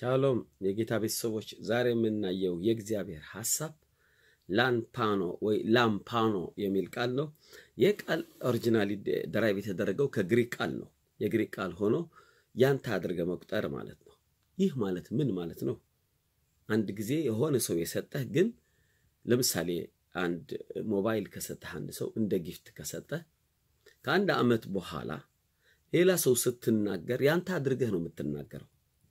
ሻሎም የጌታ ቤተሰቦች፣ ዛሬ የምናየው የእግዚአብሔር ሐሳብ ላንፓኖ ወይ ላምፓኖ የሚል ቃል ነው። ይህ ቃል ኦሪጂናሊ ደራይቭ የተደረገው ከግሪክ ቃል ነው። የግሪክ ቃል ሆኖ ያንተ አድርገ መቁጠር ማለት ነው። ይህ ማለት ምን ማለት ነው? አንድ ጊዜ የሆነ ሰው የሰጠህ ግን ለምሳሌ አንድ ሞባይል ከሰጠህ አንድ ሰው እንደ ጊፍት ከሰጠህ ከአንድ ዓመት በኋላ ሌላ ሰው ስትናገር ያንተ አድርገህ ነው የምትናገረው።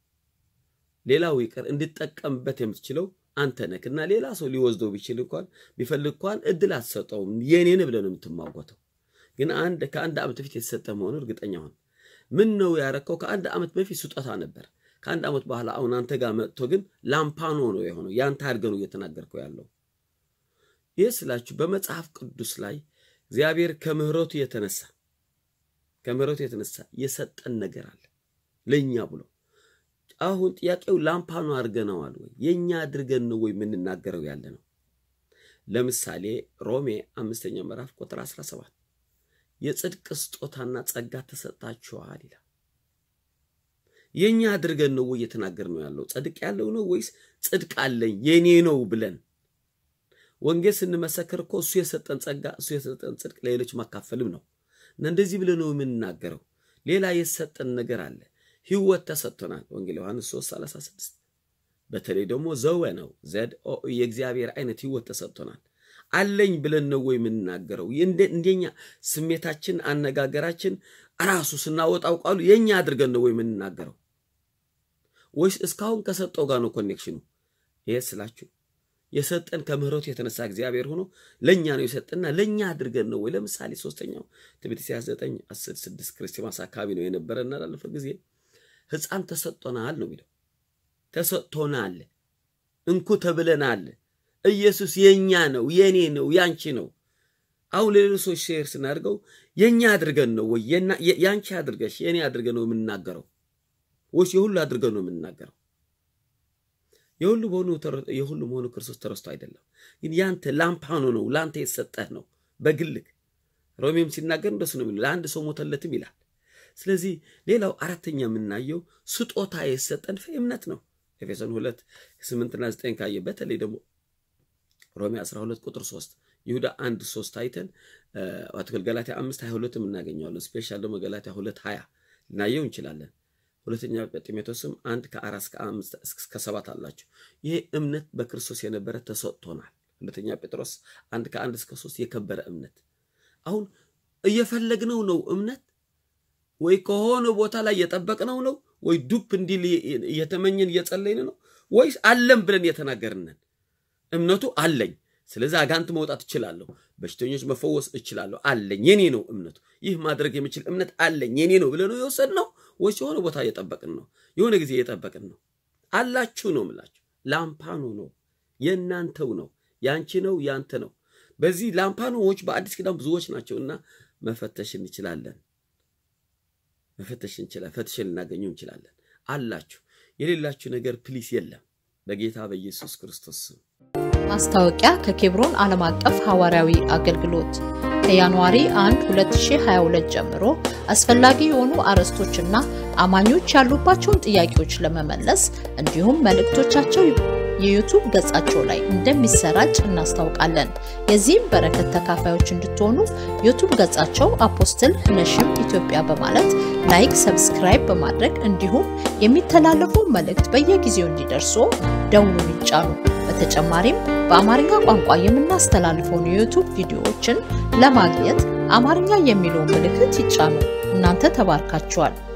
ሌላው ይቅር እንድጠቀምበት የምትችለው አንተ ነህ እና ሌላ ሰው ሊወስደው ቢችል እንኳን ቢፈልግ እንኳን እድል አትሰጠውም። የኔን ብለህ ነው የምትሟጎተው። ግን አንድ ከአንድ ዓመት በፊት የተሰጠ መሆኑ እርግጠኛ ሆን። ምን ነው ያረከው? ከአንድ ዓመት በፊት ስጦታ ነበር። ከአንድ ዓመት በኋላ አሁን አንተ ጋር መጥቶ ግን ላምፓኖ ነው የሆነው። ያንተ አድርገህ ነው እየተናገርከው ያለው። ይህ ስላችሁ በመጽሐፍ ቅዱስ ላይ እግዚአብሔር ከምሕረቱ የተነሳ ከምሕረቱ የተነሳ የሰጠን ነገር አለ ለእኛ ብሎ አሁን ጥያቄው ላምፓኖ አድርገነዋል ወይ? የእኛ አድርገን ነው ወይ የምንናገረው ያለ ነው? ለምሳሌ ሮሜ አምስተኛ ምዕራፍ ቁጥር 17 የጽድቅ ስጦታና ጸጋ ተሰጣችኋል ይላል። የእኛ አድርገን ነው ወይ እየተናገር ነው ያለው? ጽድቅ ያለው ነው ወይስ ጽድቅ አለኝ የኔ ነው ብለን ወንጌል ስንመሰክር እኮ እሱ የሰጠን ጸጋ እሱ የሰጠን ጽድቅ ለሌሎች ማካፈልም ነው እና እንደዚህ ብለን ነው የምንናገረው። ሌላ የሰጠን ነገር አለ። ህይወት ተሰጥቶናል። ወንጌል ዮሐንስ 3 36 በተለይ ደግሞ ዘወ ነው ዘድ የእግዚአብሔር አይነት ህይወት ተሰጥቶናል። አለኝ ብለን ነው ወይ የምንናገረው? እንደኛ ስሜታችን፣ አነጋገራችን ራሱ ስናወጣው ቃሉ የኛ አድርገን ነው ወይ የምንናገረው? ወይስ እስካሁን ከሰጠው ጋር ነው ኮኔክሽኑ? ይሄ ስላችሁ የሰጠን ከምሕረቱ የተነሳ እግዚአብሔር ሆኖ ለእኛ ነው የሰጠንና ለእኛ አድርገን ነው ወይ? ለምሳሌ ሶስተኛው ትንቢተ ኢሳይያስ 9 10 6 ክርስቲማስ አካባቢ ነው የነበረና ላለፈ ጊዜ ህፃን ተሰጥቶናል ነው የሚለው። ተሰጥቶናል፣ እንኩ ተብለናል። ኢየሱስ የኛ ነው፣ የኔ ነው፣ ያንቺ ነው። አሁን ለሌሎች ሰዎች ሼር ስናደርገው የኛ አድርገን ነው ወይ ያንቺ አድርገሽ የኔ አድርገን ነው የምንናገረው ወይስ የሁሉ አድርገን ነው የምንናገረው? የሁሉ መሆኑ የሁሉ መሆኑ ክርስቶስ ተረስቶ አይደለም፣ ግን ያንተ ላምፓኖ ነው፣ ለአንተ የተሰጠህ ነው በግልክ ሮሜም ሲናገር እንደሱ ነው የሚለው ለአንድ ሰው ሞተለትም ይላል። ስለዚህ ሌላው አራተኛ የምናየው ስጦታ የሰጠን እምነት ነው። ኤፌሶን ሁለት ስምንትና ዘጠኝ ካየ በተለይ ደግሞ ሮሜ 12 ቁጥር 3 ይሁዳ አንድ ሶስት አይተን አትክል ገላትያ አምስት ሀያ ሁለትም እናገኘዋለን። ስፔሻል ደግሞ ገላትያ ሁለት ሀያ ልናየው እንችላለን። ሁለተኛ ጢሞቴዎስም አንድ ከአራት እስከ ሰባት አላቸው። ይህ እምነት በክርስቶስ የነበረ ተሰጥቶናል። ሁለተኛ ጴጥሮስ አንድ ከአንድ እስከ ሶስት የከበረ እምነት አሁን እየፈለግነው ነው እምነት ወይ ከሆነ ቦታ ላይ እየጠበቅነው ነው ወይ ዱፕ እንዲል እየተመኘን እየጸለይን ነው ወይስ አለም ብለን እየተናገርነን? እምነቱ አለኝ፣ ስለዚህ አጋንንት መውጣት እችላለሁ፣ በሽተኞች መፈወስ እችላለሁ፣ አለኝ፣ የኔ ነው እምነቱ። ይህ ማድረግ የምችል እምነት አለኝ፣ የኔ ነው ብለን ነው የወሰድነው ወይስ የሆነ ቦታ እየጠበቅን ነው? የሆነ ጊዜ እየጠበቅን ነው? አላችሁ ነው የምላችሁ። ላምፓኖ ነው፣ የእናንተው ነው፣ ያንቺ ነው፣ ያንተ ነው። በዚህ ላምፓኖዎች በአዲስ ኪዳን ብዙዎች ናቸው እና መፈተሽ እንችላለን መፈተሽ እንችላለን። ፈትሸን ልናገኘው እንችላለን። አላችሁ። የሌላችሁ ነገር ፕሊስ የለም። በጌታ በኢየሱስ ክርስቶስ ስም ማስታወቂያ ከኬብሮን ዓለም አቀፍ ሐዋርያዊ አገልግሎት ከጃንዋሪ 1 2022 ጀምሮ አስፈላጊ የሆኑ አርዕስቶችና አማኞች ያሉባቸውን ጥያቄዎች ለመመለስ እንዲሁም መልእክቶቻቸው የዩቱብ ገጻቸው ላይ እንደሚሰራጭ እናስታውቃለን። የዚህም በረከት ተካፋዮች እንድትሆኑ ዩቱብ ገጻቸው አፖስትል ነሽም ኢትዮጵያ በማለት ላይክ፣ ሰብስክራይብ በማድረግ እንዲሁም የሚተላለፉ መልእክት በየጊዜው እንዲደርሱ ደውሉን ይጫኑ። በተጨማሪም በአማርኛ ቋንቋ የምናስተላልፈውን የዩቱብ ቪዲዮዎችን ለማግኘት አማርኛ የሚለውን ምልክት ይጫኑ። እናንተ ተባርካችኋል።